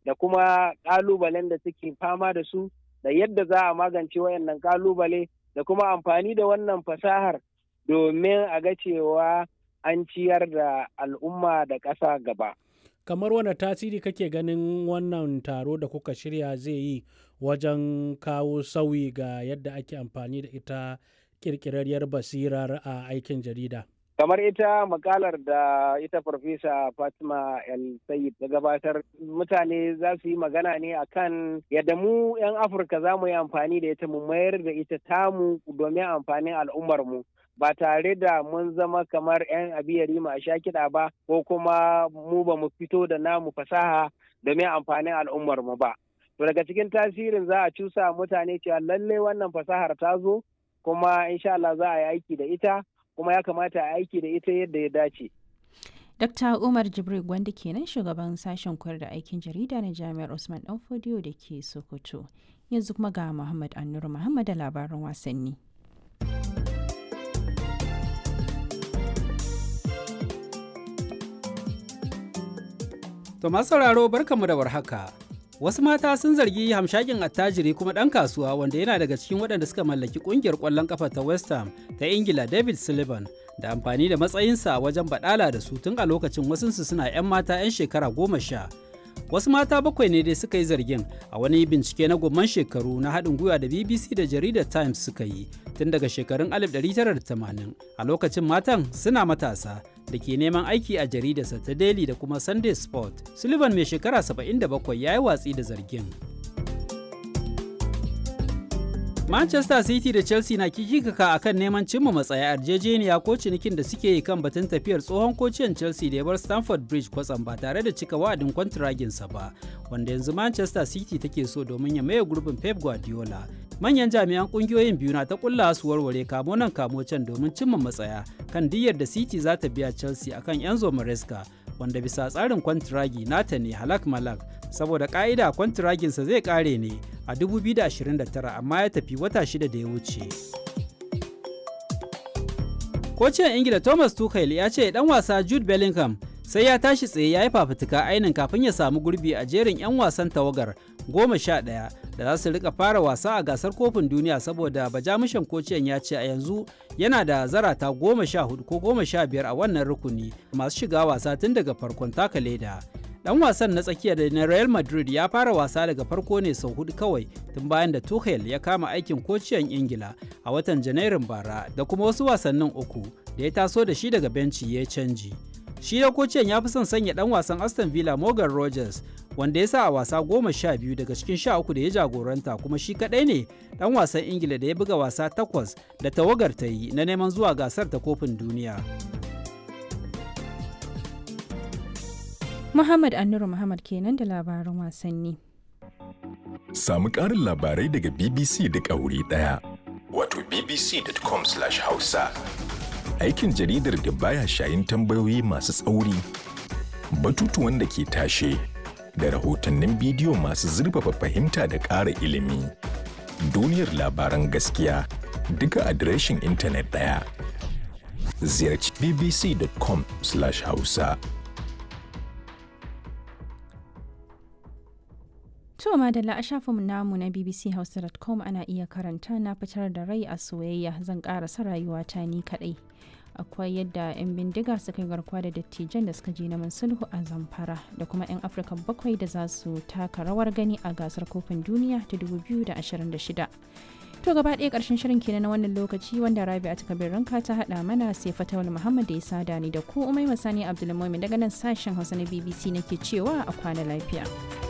da kuma ƙalubalen da suke fama da su da yadda za a magance wayannan ƙalubale da kuma amfani da wannan fasahar domin a ga cewa an ciyar da al'umma da ƙasa gaba. kamar wani tasiri kake ganin wannan taro da kuka shirya zai yi wajen kawo sauyi ga yadda ake amfani da ita kirkirarriyar basirar a aikin jarida kamar ita makalar da ita farfesa fatima el sayid ta gabatar mutane za su yi magana ne akan yadda mu 'yan afirka za mu yi amfani da ita mu mayar da ita tamu domin amfanin al'ummarmu ba tare da mun zama kamar 'yan abiyari a sha kiɗa ba ko kuma mu ba mu fito da namu fasaha domin amfanin al'ummarmu ba to daga cikin tasirin za a cusa mutane cewa lallai wannan fasahar ta zo kuma insha Allah za a yi aiki da ita kuma ya kamata a aiki da ita yadda ya dace. Dr. Umar Jibril Gwanda kenan shugaban sashen koyar da aikin jarida na Jami'ar Usman Danfodiyo da ke Sokoto. Yanzu kuma ga Muhammad Annuru Muhammad da labaran wasanni. To masu sauraro barkanmu da warhaka. Wasu mata sun zargi hamshakin attajiri kuma ɗan kasuwa wanda yana daga cikin waɗanda suka mallaki ƙungiyar ƙwallon ƙafa ta West Ham ta Ingila David Sullivan da amfani da matsayinsa wajen baɗala da su tun a lokacin wasunsu suna 'yan mata 'yan shekara goma sha. Wasu mata bakwai ne dai suka yi zargin a wani bincike na gomman shekaru na haɗin gwiwa da BBC da jaridar Times suka yi tun daga shekarun 1980 a lokacin matan suna matasa da ke neman aiki a jaridarsa ta Daily da kuma Sunday Sport. Sullivan mai shekara 77 ya yi watsi da zargin. Manchester City da Chelsea na kikikaka a kan neman cimma matsaya yarjejeniya ko cinikin da suke yi kan batun tafiyar tsohon kociyan Chelsea da ya bar Stamford Bridge kwatsam ba tare da cika wa'adin kwantiraginsa ba, wanda yanzu Manchester City take so domin ya maye gurbin Pep Guardiola. Manyan jami'an kungiyoyin biyu na ta kulla su warware kamo nan kamo can domin cimma matsaya kan diyyar da City za ta biya Chelsea akan Enzo Maresca wanda bisa tsarin kwantiragi nata ne halak malak saboda ka'ida kwantiraginsa zai kare ne a 2029 amma ya tafi wata shida da ya wuce. Kocin Ingila Thomas Tuchel ya ce dan wasa Jude Bellingham sai ya tashi tsaye ya yi fafutuka ainin kafin ya samu gurbi a jerin 'yan wasan tawagar goma sha ɗaya da za su rika fara wasa a gasar kofin duniya saboda bajamushan kociyan ya ce a yanzu yana da zarata goma sha hudu ko goma sha biyar a wannan rukuni masu shiga wasa tun daga farkon taka leda dan wasan na tsakiya da na real madrid ya fara wasa daga farko ne sau hudu kawai tun bayan da tuchel ya kama aikin kociyan ingila a watan janairun bara da kuma wasu wasannin uku da ya taso da shi daga benci ya canji shi da kociyan ya fi son sanya dan wasan aston villa morgan rogers wanda ya sa a wasa goma sha biyu daga cikin sha uku da ya jagoranta kuma shi kadai ne dan wasan ingila da ya buga wasa takwas da tawagar ta yi na neman zuwa gasar ta kofin duniya Muhammad Annuru Muhammad kenan da labaran wasanni. Samu ƙarin labarai daga BBC da wuri ɗaya. Wato bbc.com/hausa. Aikin jaridar da baya shayin tambayoyi masu tsauri, batutuwan da ke tashe, da rahotannin bidiyo masu zurfafa fahimta da ƙara ilimi. Duniyar labaran gaskiya duka adireshin intanet ɗaya. Ziyarci bbc.com/hausa. To madalla a shafinmu namu na bbchausa.com ana iya karanta na fitar da rai a soyayya zan karasa rayuwata ni kadai. Akwai yadda 'yan bindiga suka yi garkuwa da dattijan da suka je neman sulhu a zamfara da kuma 'yan Afirka bakwai da za su taka rawar gani a gasar kofin duniya ta 2026. To gaba ɗaya ƙarshen shirin kenan na wannan lokaci wanda Rabi a takabir ranka ta haɗa mana sai Fatawul Muhammad da ya sada ni da ku Umai Masani Abdulmumin daga nan sashen Hausa na BBC nake cewa a kwana lafiya.